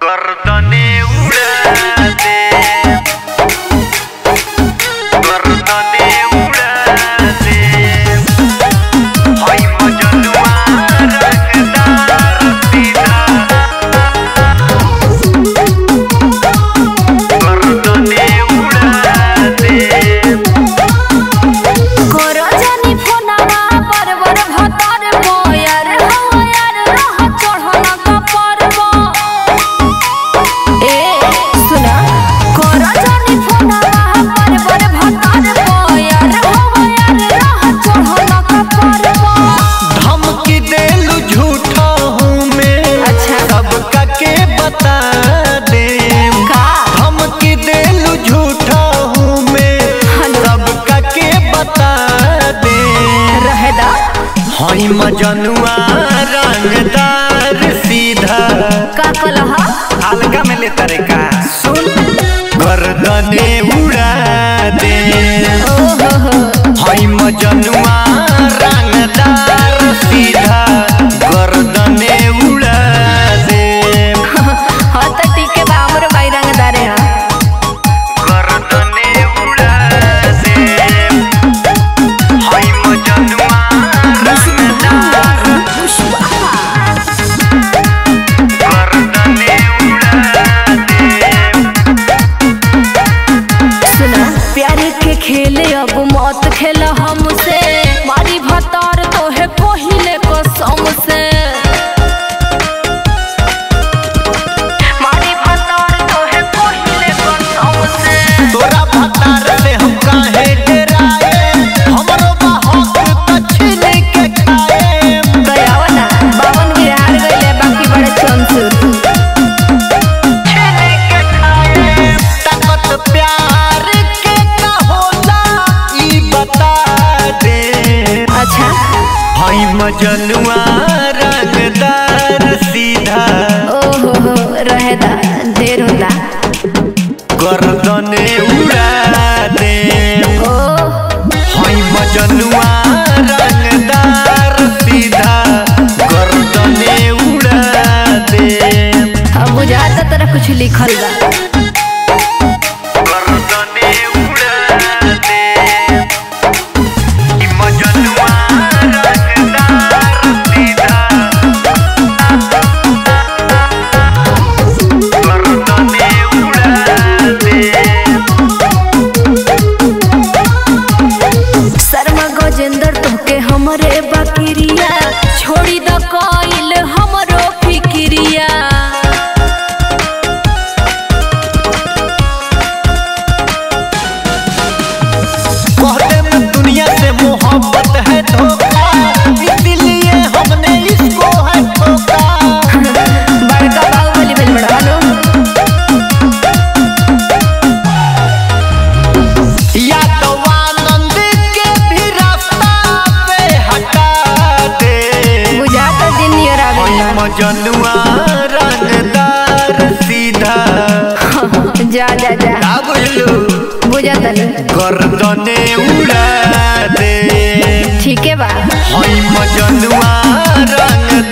गर्दने उड़ा दे गर्दने उड़ा दे हाय मजनुआ रंगदार सीधा गर्दने उड़ा दे करजनी फोनवा परवर भतर मोयर हवायर रह चढ़न कपरव ए सुना करजनी फोनवा परवर भतर मोयर हवायर रह चढ़न कपरव धमकी देलू झूठा हूँ मैं अच्छा। सबका के बता दे का धमकी देलू झूठा हूँ मैं हेलो। सबका के बता दे रहेदा हई मजनुआ रंगदार सीधा का कलहा हल्का में ले तारे का सुन गर्दने उड़ा दे ओ हो हो हई मजनुआ रंगदार सीधा गर्दने उड़ा दे हाँ तो ठीक है बा हमरो भाई रंगदारे हाँ गर्दने उड़ा दे हई मजनुआ रंगदार गर्दने उड़ा दे सुना प्यार के खेले अब मत खेल हमसे मारी भतार तो है पहिले कसम से मारी भतार तो है पहिले कसम से तोरा भतार से हम काहे डराए हमरो बाहों तछिन के खाए गयावा ना बावन बिहार गईले बाकी बड़े चंसुर छेने के खाए ताकत प्यार के का होला ई बता दे अच्छा हई मजनुआ रंगदार सीधा ओ हो हो रहेदा देर होला गर्दने उड़ा दे ओ हई मजनुआ रंगदार सीधा गर्दने उड़ा दे अब बुझाता तरह कुछ लिखल बा गर्दने उड़ा दे ई मजनुआ रंगदार सीधा गर्दने उड़ा दे शर्मा गजेंद्र तोके हमरे बकरिया छोड़ी द कइल हमरो फिक्रिया कहते में दुनिया से मोहब्बत है धोखा इसीलिए हमने इसको है ठोका बड़का बाहुबली बन बड़ा लो यादवानंद के भी रास्ता पे हटा दे बुझाता दिन नियर हई आवेला मजनुआ रंगदार सीधा जा जा जा का बोलू बुझाता नहीं गर्दने उड़ा दे ठीक है बा हई मजनुआ रंगदार